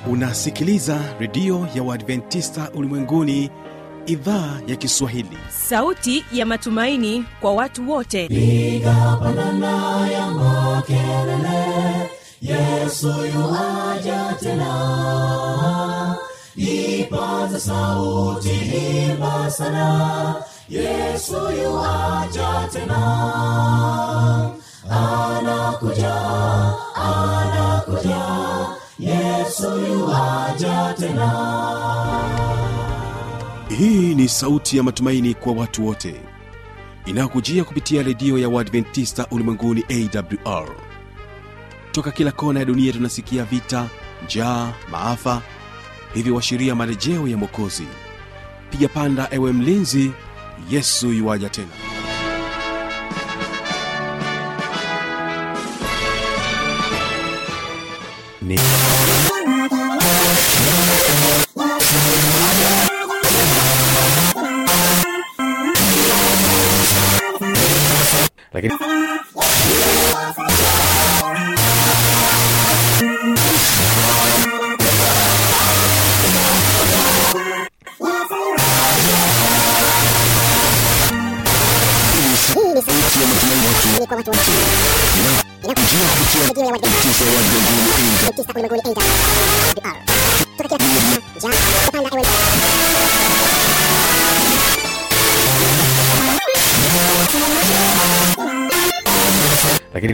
unasikiliza redio ya uadventista ulimwenguni idhaa ya kiswahili sauti ya matumaini kwa watu wote piga pandana ya makelele yesu yuaja tena ipaza sauti himba sana yesu yuaja tena anakuja anakuja yesu yuaja tena hii ni sauti ya matumaini kwa watu wote inayokujia kupitia redio ya uadventista ulimwenguni awr toka kila kona ya dunia tunasikia vita njaa maafa hivyo washiria marejeo ya mwokozi piga panda ewe mlinzi yesu yuwaja tena ni lakini lakini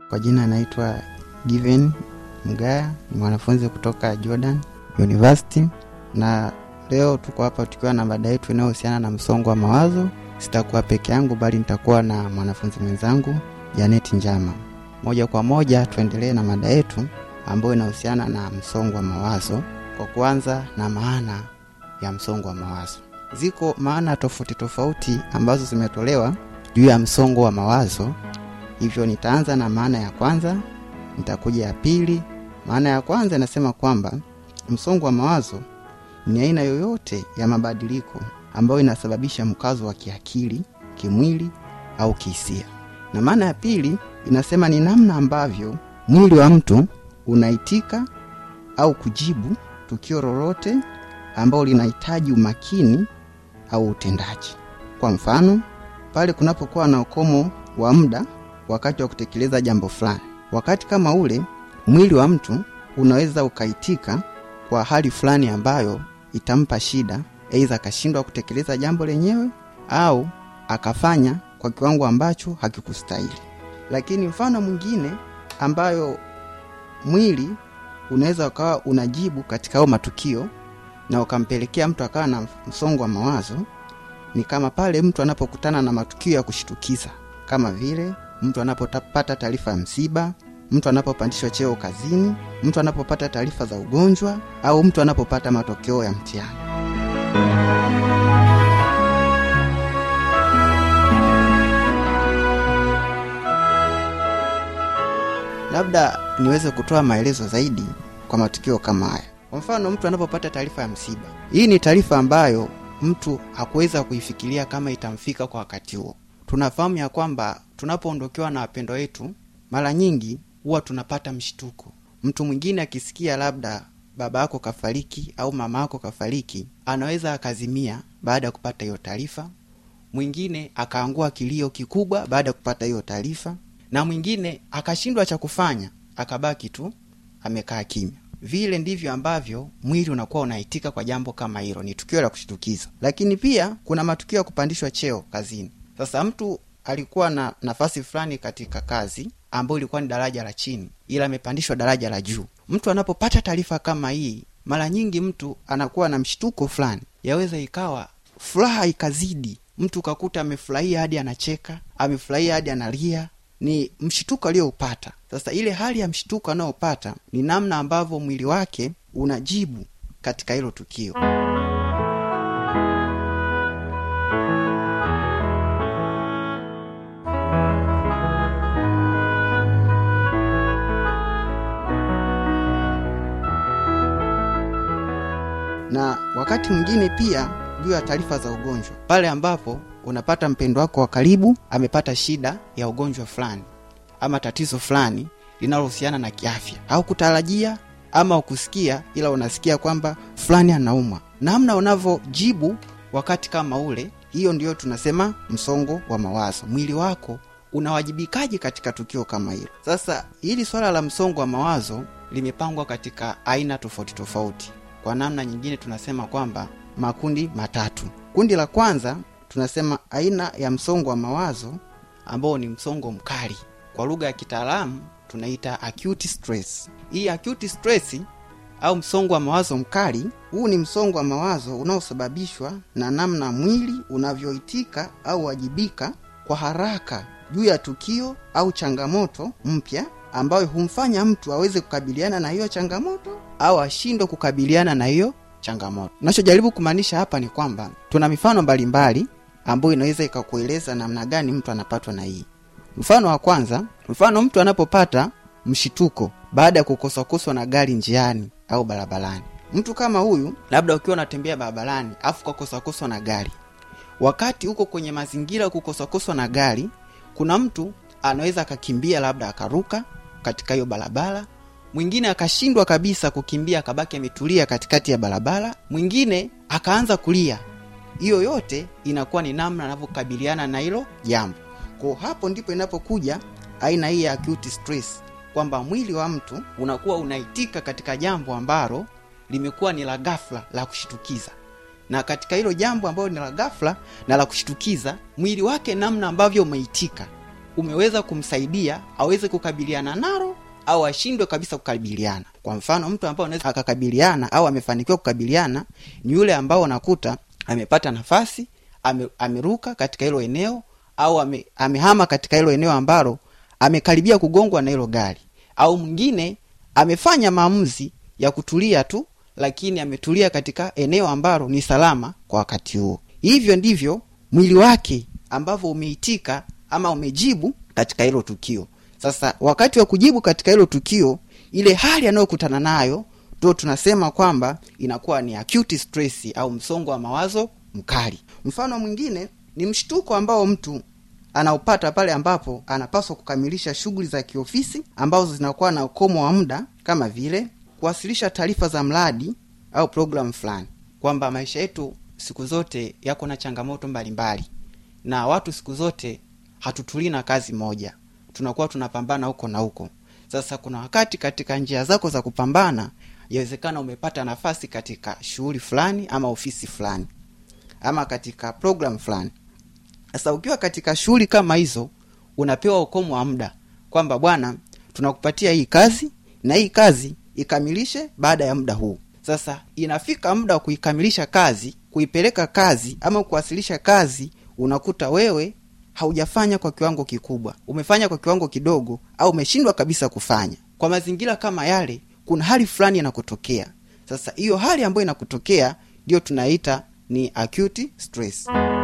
Kwa jina anaitwa Given Mgaya, ni mwanafunzi kutoka Jordan University, na leo tuko hapa tukiwa na mada yetu inayohusiana na msongo wa mawazo. Sitakuwa peke yangu, bali nitakuwa na mwanafunzi mwenzangu Janet Njama. Moja kwa moja tuendelee na mada yetu ambayo inahusiana na msongo wa mawazo, kwa kuanza na maana ya msongo wa mawazo. Ziko maana tofauti tofauti ambazo zimetolewa juu ya msongo wa mawazo, hivyo nitaanza na maana ya kwanza, nitakuja ya pili. Maana ya kwanza inasema kwamba msongo wa mawazo ni aina yoyote ya mabadiliko ambayo inasababisha mkazo wa kiakili, kimwili au kihisia. Na maana ya pili inasema ni namna ambavyo mwili wa mtu unaitika au kujibu tukio lolote ambalo linahitaji umakini au utendaji. Kwa mfano, pale kunapokuwa na ukomo wa muda wakati wa kutekeleza jambo fulani, wakati kama ule mwili wa mtu unaweza ukaitika kwa hali fulani ambayo itampa shida, aidha akashindwa kutekeleza jambo lenyewe au akafanya kwa kiwango ambacho hakikustahili. Lakini mfano mwingine ambayo mwili unaweza ukawa unajibu katika hayo matukio na ukampelekea mtu akawa na msongo wa mawazo ni kama pale mtu anapokutana na matukio ya kushitukiza kama vile mtu anapopata taarifa ya msiba, mtu anapopandishwa cheo kazini, mtu anapopata taarifa za ugonjwa au mtu anapopata matokeo ya mtihani. Labda niweze kutoa maelezo zaidi kwa matukio kama haya. Kwa mfano, mtu anapopata taarifa ya msiba, hii ni taarifa ambayo mtu hakuweza kuifikiria kama itamfika kwa wakati huo. Tunafahamu ya kwamba tunapoondokewa na wapendwa wetu, mara nyingi huwa tunapata mshtuko. Mtu mwingine akisikia labda baba yako kafariki au mama yako kafariki, anaweza akazimia baada ya kupata hiyo taarifa. Mwingine akaangua kilio kikubwa baada ya kupata hiyo taarifa, na mwingine akashindwa cha kufanya, akabaki tu amekaa kimya. Vile ndivyo ambavyo mwili unakuwa unaitika kwa jambo kama hilo. Ni tukio la kushitukiza. Lakini pia kuna matukio ya kupandishwa cheo kazini. Sasa mtu alikuwa na nafasi fulani katika kazi ambayo ilikuwa ni daraja la chini, ila amepandishwa daraja la juu. Mtu anapopata taarifa kama hii, mara nyingi mtu anakuwa na mshtuko fulani, yaweza ikawa furaha ikazidi, mtu ukakuta amefurahia hadi anacheka, amefurahia hadi analia ni mshtuko aliyoupata. Sasa ile hali ya mshtuko anayopata ni namna ambavyo mwili wake unajibu katika hilo tukio. Na wakati mwingine pia juu ya taarifa za ugonjwa, pale ambapo unapata mpendo wako wa karibu amepata shida ya ugonjwa fulani ama tatizo fulani linalohusiana na kiafya, au kutarajia ama ukusikia, ila unasikia kwamba fulani anaumwa. Namna unavyojibu wakati kama ule, hiyo ndiyo tunasema msongo wa mawazo. Mwili wako unawajibikaje katika tukio kama hilo? Sasa hili swala la msongo wa mawazo limepangwa katika aina tofauti tofauti. Kwa namna nyingine tunasema kwamba makundi matatu. Kundi la kwanza tunasema aina ya msongo wa mawazo ambao ni msongo mkali, kwa lugha ya kitaalamu tunaita acute stress. Hii acute stress au msongo wa mawazo mkali, huu ni msongo wa mawazo unaosababishwa na namna mwili unavyoitika au wajibika kwa haraka juu ya tukio au changamoto mpya ambayo humfanya mtu aweze kukabiliana na hiyo changamoto au ashindwe kukabiliana na hiyo changamoto. Nachojaribu kumaanisha hapa ni kwamba tuna mifano mbalimbali ambayo inaweza ikakueleza namna gani mtu anapatwa na hii. Mfano wa kwanza, mfano mtu anapopata mshituko baada ya kukoswakoswa na gari njiani au barabarani. Mtu kama huyu, labda ukiwa unatembea barabarani afu kakoswakoswa na gari, wakati uko kwenye mazingira ya kukoswakoswa na gari, kuna mtu anaweza akakimbia, labda akaruka katika hiyo barabara mwingine akashindwa kabisa kukimbia akabaki ametulia katikati ya barabara, mwingine akaanza kulia. Hiyo yote inakuwa ni namna anavyokabiliana na hilo jambo. Kwa hapo ndipo inapokuja aina hii ya acute stress, kwamba mwili wa mtu unakuwa unaitika katika jambo ambalo limekuwa ni la ghafla la kushitukiza, na katika hilo jambo ambalo ni la ghafla na la kushitukiza, mwili wake namna ambavyo umeitika umeweza kumsaidia aweze kukabiliana nalo au ashindwe kabisa kukabiliana kwa mfano mtu ambao anaweza akakabiliana au amefanikiwa kukabiliana ni yule ambao unakuta amepata nafasi ame, ameruka katika hilo eneo au ame, amehama katika hilo eneo ambalo amekaribia kugongwa na hilo gari au mwingine amefanya maamuzi ya kutulia tu lakini ametulia katika eneo ambalo ni salama kwa wakati huo hivyo ndivyo mwili wake ambavyo umeitika ama umejibu katika hilo tukio sasa wakati wa kujibu katika hilo tukio ile hali anayokutana nayo ndo tunasema kwamba inakuwa ni acute stress au msongo wa mawazo mkali mfano mwingine ni mshtuko ambao mtu anaupata pale ambapo anapaswa kukamilisha shughuli za kiofisi ambazo zinakuwa na ukomo wa muda kama vile kuwasilisha taarifa za mradi au programu fulani kwamba maisha yetu siku zote yako na changamoto mbalimbali na watu siku zote hatutulii na kazi moja tunakuwa tunapambana huko na huko sasa kuna wakati katika njia zako za kupambana yawezekana umepata nafasi katika shughuli fulani ama ofisi fulani ama katika program fulani sasa ukiwa katika shughuli kama hizo unapewa ukomo wa muda kwamba bwana tunakupatia hii kazi na hii kazi ikamilishe baada ya muda huu sasa inafika muda wa kuikamilisha kazi kuipeleka kazi ama kuwasilisha kazi unakuta wewe haujafanya kwa kiwango kikubwa umefanya kwa kiwango kidogo au umeshindwa kabisa kufanya kwa mazingira kama yale kuna hali fulani inakutokea sasa hiyo hali ambayo inakutokea ndiyo tunaita ni acute stress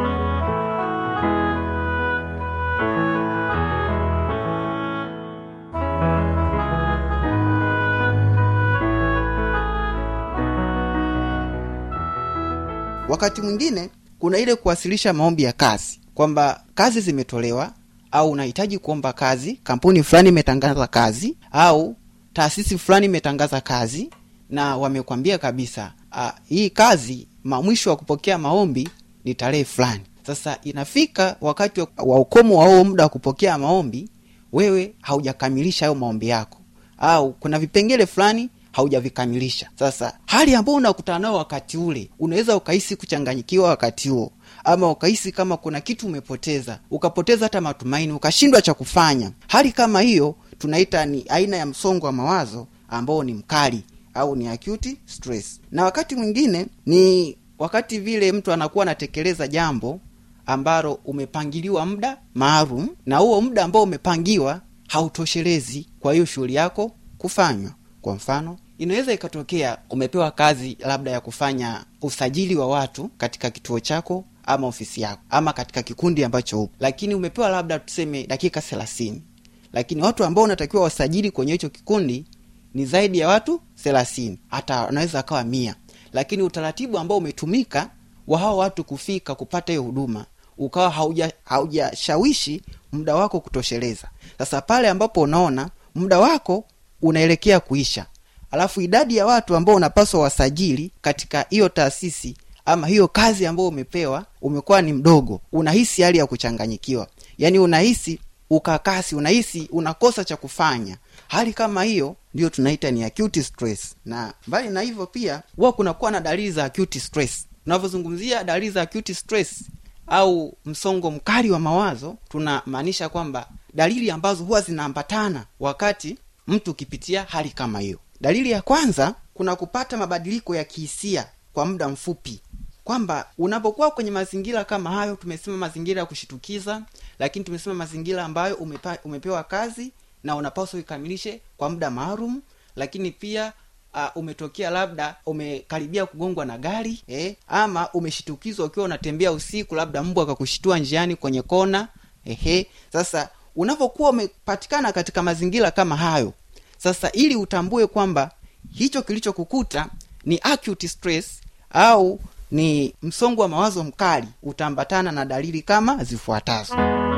wakati mwingine kuna ile kuwasilisha maombi ya kazi kwamba kazi zimetolewa au unahitaji kuomba kazi kampuni fulani imetangaza kazi au taasisi fulani imetangaza kazi na wamekwambia kabisa a, hii kazi ma mwisho wa kupokea maombi ni tarehe fulani sasa inafika wakati wa, wa ukomo wa huo muda wa kupokea maombi wewe haujakamilisha hayo maombi yako au kuna vipengele fulani haujavikamilisha sasa hali ambayo unakutana nayo wakati ule unaweza ukahisi kuchanganyikiwa wakati huo ama ukahisi kama kuna kitu umepoteza ukapoteza hata matumaini ukashindwa cha kufanya hali kama hiyo tunaita ni aina ya msongo wa mawazo ambao ni mkali au ni acute stress na wakati mwingine ni wakati vile mtu anakuwa anatekeleza jambo ambalo umepangiliwa muda maalum na huo muda ambao umepangiwa hautoshelezi kwa hiyo shughuli yako kufanywa kwa mfano inaweza ikatokea umepewa kazi labda ya kufanya usajili wa watu katika kituo chako ama ofisi yako ama katika kikundi ambacho upo lakini umepewa labda tuseme dakika thelathini lakini watu ambao unatakiwa wasajili kwenye hicho kikundi ni zaidi ya watu thelathini hata wanaweza akawa mia lakini utaratibu ambao umetumika wa hao watu kufika kupata hiyo huduma ukawa hauja haujashawishi muda wako kutosheleza sasa pale ambapo unaona muda wako unaelekea kuisha alafu idadi ya watu ambao unapaswa wasajili katika hiyo taasisi ama hiyo kazi ambayo umepewa umekuwa ni mdogo unahisi hali ya kuchanganyikiwa yaani unahisi ukakasi unahisi unakosa cha kufanya hali kama hiyo ndio tunaita ni acute stress na mbali na hivyo pia huwa kunakuwa na dalili za acute stress tunavyozungumzia dalili za acute stress au msongo mkali wa mawazo tunamaanisha kwamba dalili ambazo huwa zinaambatana wakati mtu ukipitia hali kama hiyo dalili ya kwanza kuna kupata mabadiliko ya kihisia kwa muda mfupi kwamba unapokuwa kwenye mazingira kama hayo tumesema mazingira ya kushitukiza lakini tumesema mazingira ambayo umepa, umepewa kazi na unapaswa uikamilishe kwa muda maalum lakini pia uh, umetokea labda umekaribia kugongwa na gari eh, ama umeshitukizwa ukiwa unatembea usiku labda mbwa akakushitua njiani kwenye kona ehe sasa unapokuwa umepatikana katika mazingira kama hayo sasa ili utambue kwamba hicho kilichokukuta ni acute stress au ni msongo wa mawazo mkali utaambatana na dalili kama zifuatazo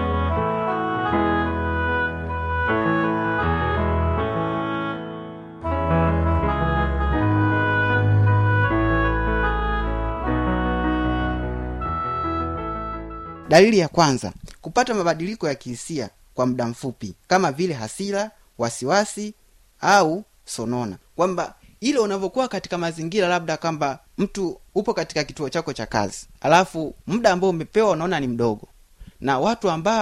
dalili ya kwanza kupata mabadiliko ya kihisia kwa muda mfupi kama vile hasira wasiwasi au sonona kwamba ile unavyokuwa katika mazingira labda kwamba mtu upo katika kituo chako cha kazi alafu muda ambao umepewa unaona ni mdogo na watu ambao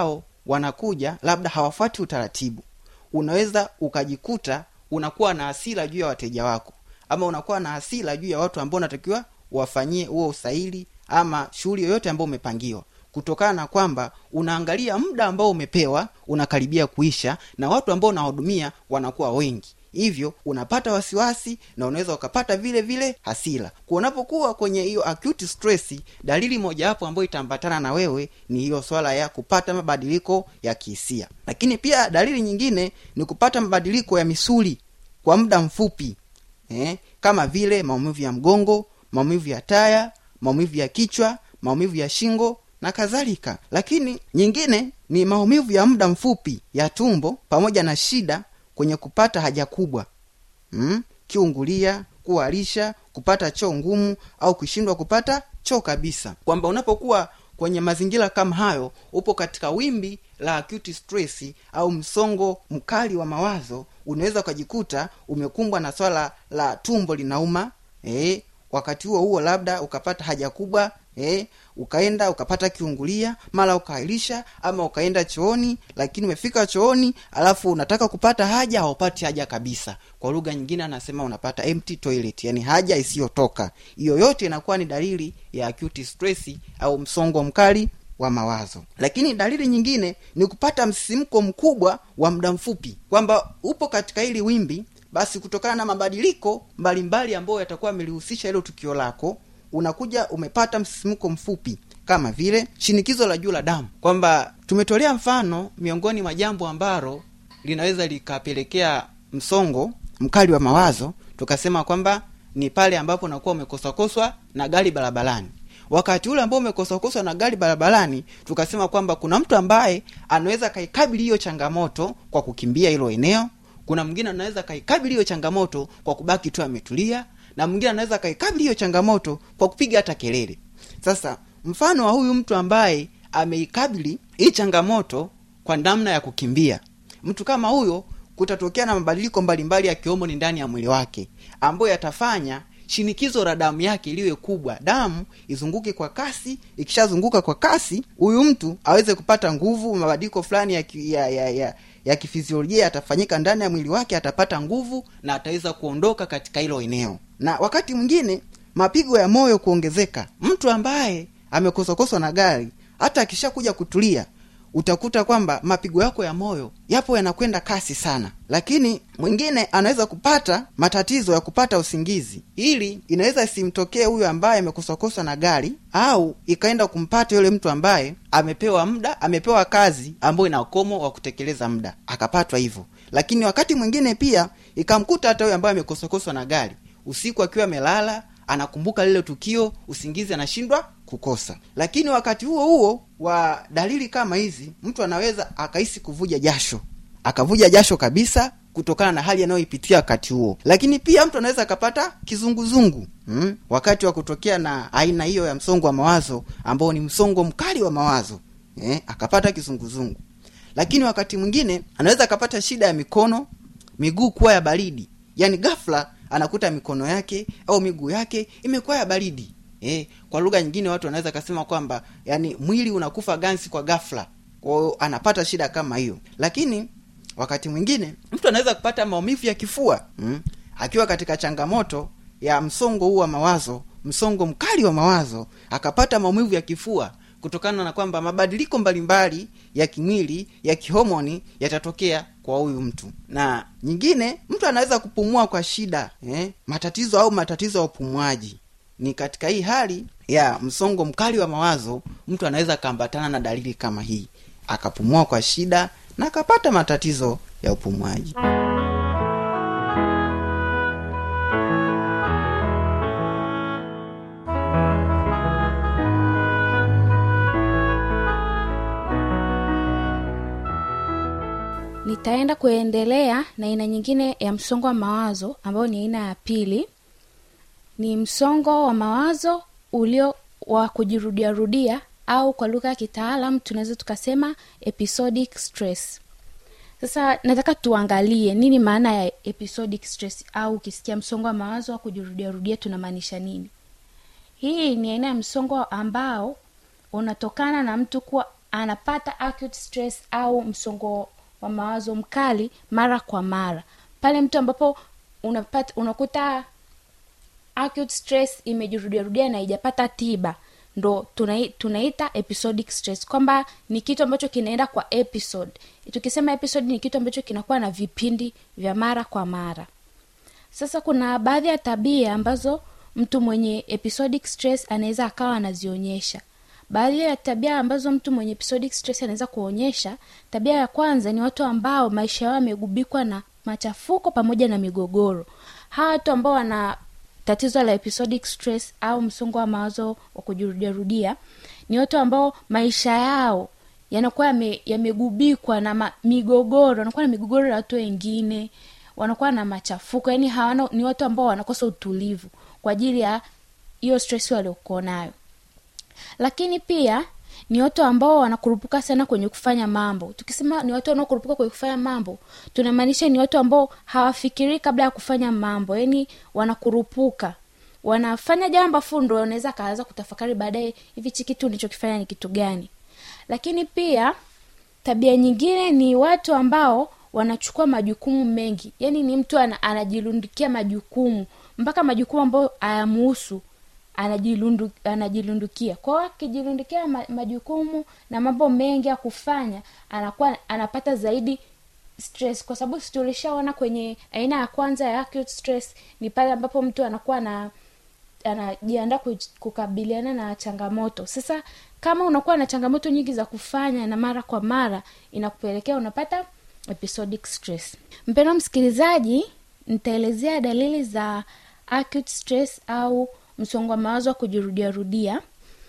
wanakuja labda hawafuati utaratibu unaweza ukajikuta unakuwa na hasira juu ya wateja wako ama unakuwa na hasira juu ya watu ambao unatakiwa wafanyie huo usaili ama shughuli yoyote ambayo umepangiwa kutokana na kwamba unaangalia muda ambao umepewa unakaribia kuisha na watu ambao unahudumia wanakuwa wengi hivyo unapata wasiwasi na unaweza ukapata vile vile hasira unapokuwa kwenye hiyo acute stress dalili mojawapo ambayo itaambatana na wewe ni hiyo swala ya kupata mabadiliko ya kihisia lakini pia dalili nyingine ni kupata mabadiliko ya misuli kwa muda mfupi eh, kama vile maumivu ya mgongo maumivu ya taya maumivu ya kichwa maumivu ya shingo na kadhalika lakini nyingine ni maumivu ya muda mfupi ya tumbo pamoja na shida kwenye kupata haja kubwa mm? kiungulia kuharisha kupata choo ngumu au kushindwa kupata choo kabisa kwamba unapokuwa kwenye mazingira kama hayo upo katika wimbi la acute stress au msongo mkali wa mawazo unaweza ukajikuta umekumbwa na swala la tumbo linauma eh, wakati huo huo labda ukapata haja kubwa eh, ukaenda ukapata kiungulia mara ukaahirisha ama ukaenda chooni lakini umefika chooni alafu unataka kupata haja haupati haja kabisa kwa lugha nyingine anasema unapata empty toilet yani haja isiyotoka hiyo yote inakuwa ni dalili ya acute stress au msongo mkali wa mawazo lakini dalili nyingine ni kupata msisimko mkubwa wa muda mfupi kwamba upo katika hili wimbi basi kutokana na mabadiliko mbalimbali ambayo yatakuwa yamelihusisha hilo tukio lako unakuja umepata msisimko mfupi kama vile shinikizo la juu la damu kwamba tumetolea mfano miongoni mwa jambo ambalo linaweza likapelekea msongo mkali wa mawazo tukasema kwamba ni pale ambapo unakuwa umekoswakoswa na gari barabarani wakati ule ambao umekoswakoswa na gari barabarani tukasema kwamba kuna mtu ambaye anaweza kaikabili hiyo changamoto kwa kukimbia hilo eneo kuna mwingine anaweza kaikabili hiyo changamoto kwa kubaki tu ametulia na mwingine anaweza kaikabili hiyo changamoto kwa kupiga hata kelele sasa mfano wa huyu mtu ambaye ameikabili hii changamoto kwa namna ya kukimbia mtu kama huyo kutatokea na mabadiliko mbalimbali ya kiomoni ndani ya mwili wake ambayo yatafanya shinikizo la damu yake iliwe kubwa damu izunguke kwa kasi ikishazunguka kwa kasi huyu mtu aweze kupata nguvu mabadiliko fulani ya, ki- ya, ya, ya, ya kifiziolojia yatafanyika ndani ya mwili wake atapata nguvu na ataweza kuondoka katika hilo eneo na wakati mwingine mapigo ya moyo kuongezeka mtu ambaye amekoswakoswa na gari hata akishakuja kutulia utakuta kwamba mapigo yako ya moyo yapo yanakwenda kasi sana lakini mwingine anaweza kupata matatizo ya kupata usingizi ili inaweza isimtokee huyo ambaye amekoswakoswa na gari au ikaenda kumpata yule mtu ambaye amepewa muda amepewa kazi ambayo ina ukomo wa kutekeleza muda akapatwa hivyo lakini wakati mwingine pia ikamkuta hata huyo ambaye amekoswakoswa na gari usiku akiwa amelala anakumbuka lile tukio usingizi anashindwa kukosa lakini wakati huo huo wa dalili kama hizi mtu anaweza akahisi kuvuja jasho akavuja jasho kabisa kutokana na hali anayoipitia wakati huo lakini pia mtu anaweza akapata kizunguzungu hmm? wakati wa kutokea na aina hiyo ya msongo wa mawazo ambao ni msongo mkali wa mawazo eh? akapata kizunguzungu lakini wakati mwingine anaweza akapata shida ya mikono miguu kuwa ya baridi yaani ghafla anakuta mikono yake au miguu yake imekuwa ya baridi eh, kwa lugha nyingine watu wanaweza kasema kwamba yani mwili unakufa gansi kwa ghafla kwao anapata shida kama hiyo lakini wakati mwingine mtu anaweza kupata maumivu ya kifua mm? akiwa katika changamoto ya msongo huu wa mawazo msongo mkali wa mawazo akapata maumivu ya kifua kutokana na kwamba mabadiliko mbalimbali ya kimwili ya kihomoni yatatokea kwa huyu mtu na nyingine mtu anaweza kupumua kwa shida eh? matatizo au matatizo ya upumuaji ni katika hii hali ya msongo mkali wa mawazo mtu anaweza akaambatana na dalili kama hii akapumua kwa shida na akapata matatizo ya upumuaji nitaenda kuendelea na aina nyingine ya msongo wa mawazo ambayo ni aina ya pili ni msongo wa mawazo ulio wa kujirudiarudia au kwa lugha ya kitaalam tunaweza tukasema episodic stress sasa nataka tuangalie nini maana ya episodic stress au ukisikia msongo wa mawazo wa kujirudiarudia tunamaanisha nini hii ni aina ya msongo ambao unatokana na mtu kuwa anapata acute stress au msongo wa mawazo mkali mara kwa mara pale mtu ambapo unapata unakuta acute stress imejirudiarudia na haijapata tiba ndo tunai, tunaita episodic stress kwamba ni kitu ambacho kinaenda kwa episode tukisema episode ni kitu ambacho kinakuwa na vipindi vya mara kwa mara sasa kuna baadhi ya tabia ambazo mtu mwenye episodic stress anaweza akawa anazionyesha baadhi ya tabia ambazo mtu mwenye episodic stress anaweza kuonyesha tabia ya kwanza ni watu ambao maisha yao yamegubikwa na machafuko pamoja na migogoro hawa watu ambao wana tatizo la episodic stress au msongo wa mawazo wa kujirudiarudia ni watu ambao maisha yao yanakuwa yame- yamegubikwa na ma, migogoro wanakuwa na migogoro ya watu wengine wanakuwa na machafuko yani hawana ni watu ambao wanakosa utulivu kwa ajili ya hiyo stress waliokuwa nayo lakini pia ni watu ambao wanakurupuka sana kwenye kufanya mambo tukisema ni watu wanaokurupuka kwenye kufanya mambo tunamaanisha ni watu ambao hawafikirii kabla ya kufanya mambo yani wanakurupuka wanafanya jambo afu ndo wanaweza akaanza kutafakari baadaye hivi chi kitu nilichokifanya ni kitu gani lakini pia tabia nyingine ni watu ambao wanachukua majukumu mengi yani ni mtu ana, anajirundikia majukumu mpaka majukumu ambayo hayamuhusu anajilundu, anajilundukia kwao akijirundikia ma, majukumu na mambo mengi ya kufanya anakuwa anapata zaidi stress kwa sababu si tulishaona kwenye aina ya kwanza ya acute stress ni pale ambapo mtu anakuwa na anajiandaa ku- kukabiliana na changamoto sasa kama unakuwa na changamoto nyingi za kufanya na mara kwa mara inakupelekea unapata episodic stress mpendwa msikilizaji nitaelezea dalili za acute stress au msongo wa mawazo wa kujirudiarudia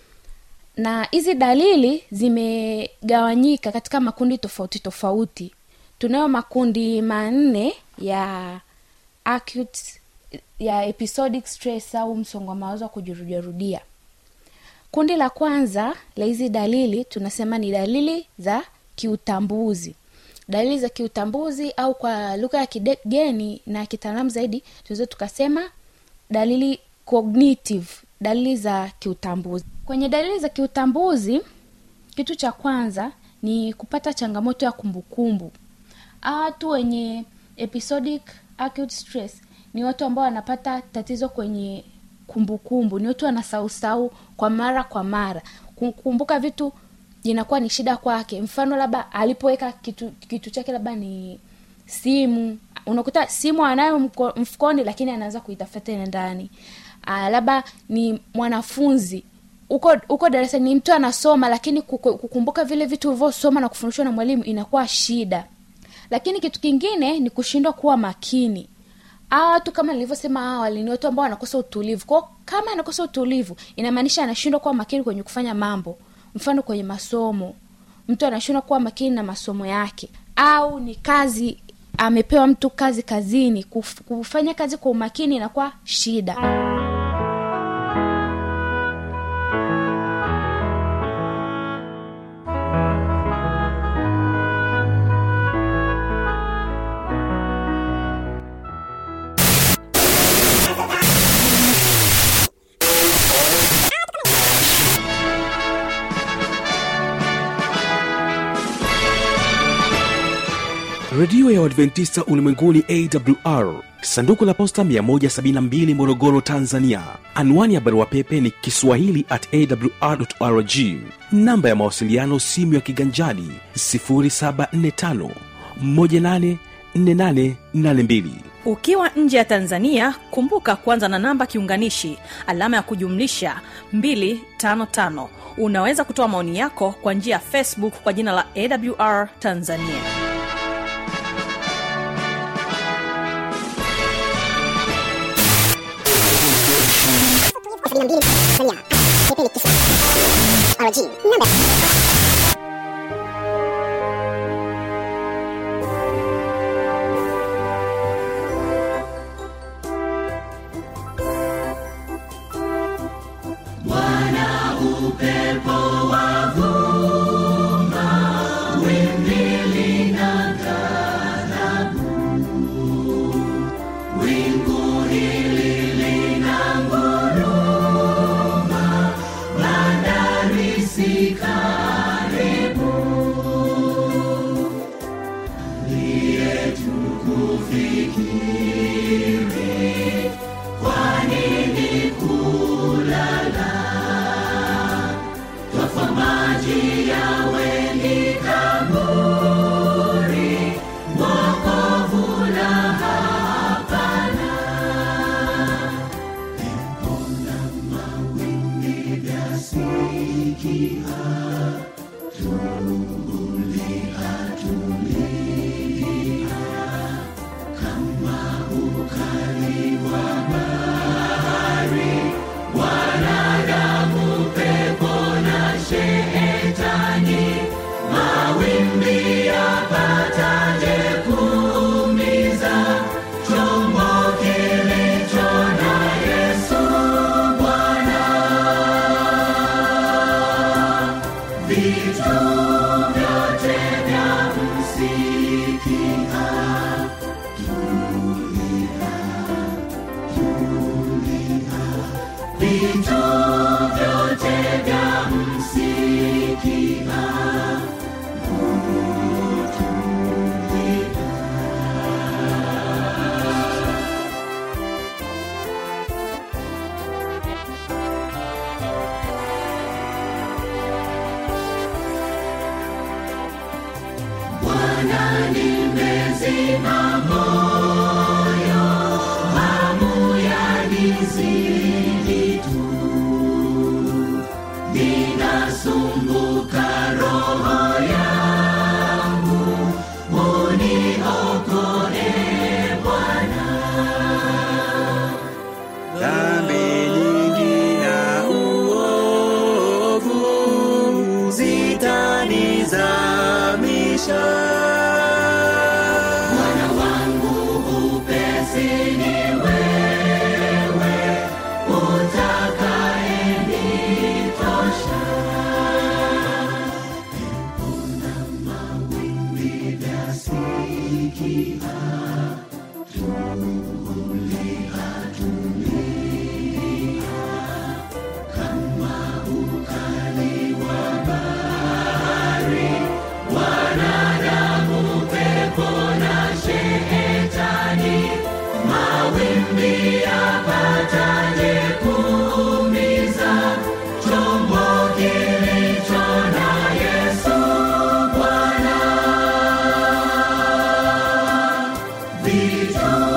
na hizi dalili zimegawanyika katika makundi tofauti tofauti tunayo makundi manne ya acute ya episodic stress au msongo wa mawazo wa kujirudiarudia kundi la kwanza la hizi dalili tunasema ni dalili za kiutambuzi dalili za kiutambuzi au kwa lugha ya kigeni na kitaalamu zaidi tunaweza tukasema dalili cognitive dalili za kiutambuzi kwenye dalili za kiutambuzi kitu cha kwanza ni kupata changamoto ya kumbukumbu Hawa watu wenye episodic acute stress ni watu ambao wanapata tatizo kwenye kumbukumbu ni watu wanasausau kwa mara kwa mara kukumbuka vitu inakuwa ni shida kwake mfano labda alipoweka kitu kitu chake labda ni simu unakuta simu anayo mko- mfukoni lakini anaanza kuitafuta tena ndani Ah, labda ni mwanafunzi uko uko darasani ni mtu anasoma lakini kuku- kukumbuka vile vitu ulivyosoma na kufundishwa na mwalimu inakuwa shida lakini kitu kingine ni kushindwa kuwa makini hawa watu kama nilivyosema awali ni watu ambao wanakosa utulivu kwao kama anakosa utulivu inamaanisha anashindwa kuwa makini kwenye kufanya mambo mfano kwenye masomo mtu anashindwa kuwa makini na masomo yake au ni kazi amepewa mtu kazi kazini kuf, kufanya kazi kwa umakini inakuwa shida redio ya uadventista ulimwenguni awr sanduku la posta 172 morogoro tanzania anwani ya barua pepe ni kiswahili at awrrg namba ya mawasiliano simu ya kiganjadi 745 184882 ukiwa nje ya tanzania kumbuka kuanza na namba kiunganishi alama ya kujumlisha 255 unaweza kutoa maoni yako kwa njia ya facebook kwa jina la awr tanzania Sika dhambi nyingi na uovu zitanizamisha Vitu